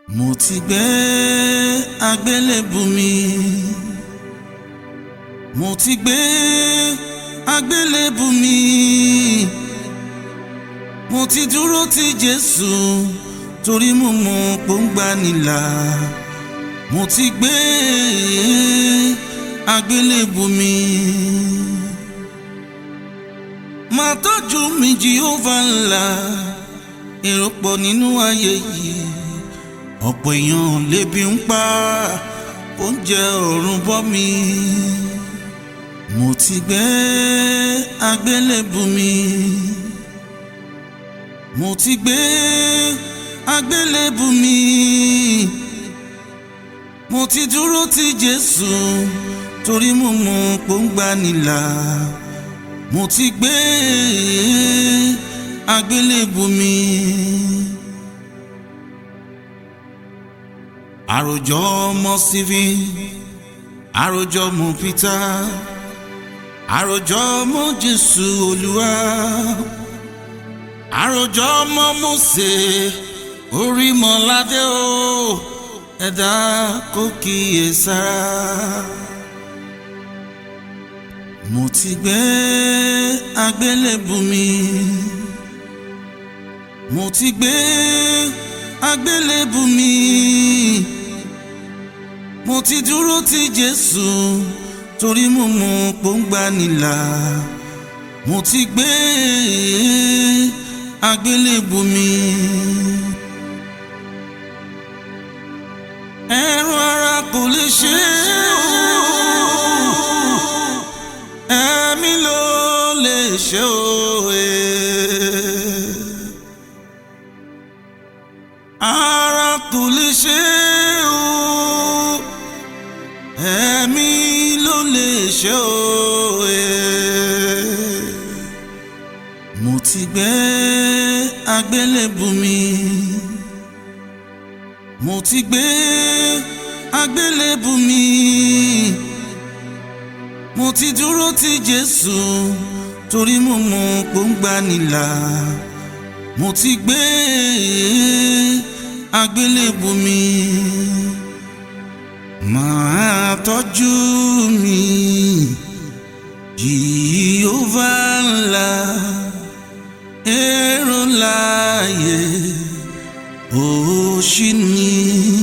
mo ti gbé àgbélébù mi mo ti gbé àgbélébù mi mo ti dúró ti Jésù torí mo mọ̀ pòǹgbà nílà mo ti gbé àgbélébù mi máa tọ́jú mi Jèhófà ńlá èrò pọ̀ nínú ayé yìí ọ̀pọ̀ èèyàn lébi ń pa oúnjẹ ọ̀run bọ́ mi mo ti gbé àgbélébù mi mo ti gbé àgbélébù mi mo ti dúró ti Jésù torí mo mọ̀ pòǹgbà nílà mo ti gbé àgbélébù mi. àròjọ ọmọ Stephen àròjọ ọmọ Peter àròjọ ọmọ Jésù Olúwa àròjọ ọmọ Mósè Orímọládé o ẹ̀dá kò kíyè sára mo ti gbé àgbélébù mi mo ti gbé àgbélébù mi mo ti dúró ti Jésù torí mo mọ̀ pòǹgbà nílà mo ti gbé àgbélébù mi. ẹ̀rùn ara kò lè ṣe é ẹ̀mí ló lè ṣe òye. ara kò lè ṣe o ẹ̀mí ló lè ṣe o mo ti gbé àgbélébù mi mo ti gbé àgbélébù mi mo ti dúró ti Jésù torí mo mọ̀ pòǹgbà nílà mo ti gbé àgbélébù mi máa tọ́jú mi Jèhófà ńlá èrò láàyè òṣì ni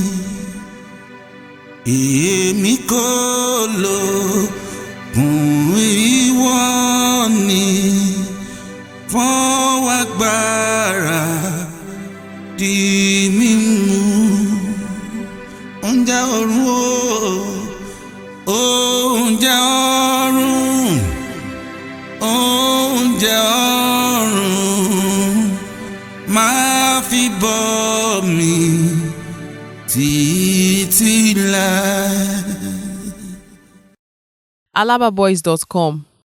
èmi kò lò kún ìwọ ni fọwọ́ agbára di mímú oúnjẹ ọ̀run o oúnjẹ ọ̀run oúnjẹ ọ̀run máa fi bọ́ mi títí láé. alababoys.com